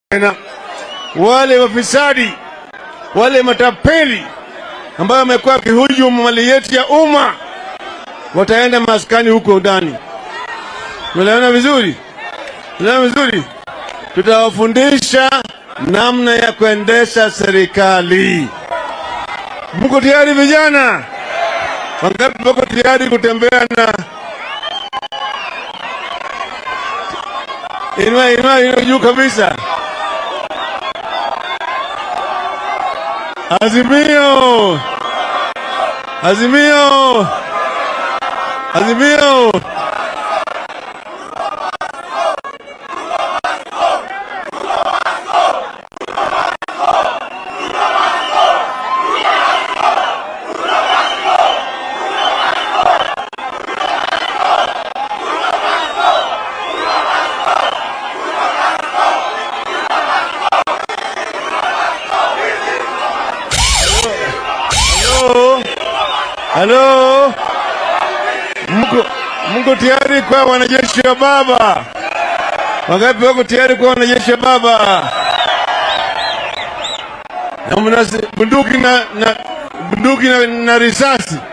tena. Wale wafisadi, wale matapeli ambayo wamekuwa wakihujumu mali yetu ya umma wataenda maskani huko ndani. Tunaelewana vizuri? Tunaelewana vizuri? Tutawafundisha namna ya kuendesha serikali. Mko tayari vijana? Wangapi wako tayari kutembea na inua inua inua juu kabisa? Azimio! Azimio! Azimio! Halo? Halo? Mko mko tayari kwa wanajeshi wa baba? Wangapi wako tayari kwa wanajeshi wa baba? Na mna bunduki na, na bunduki na, na risasi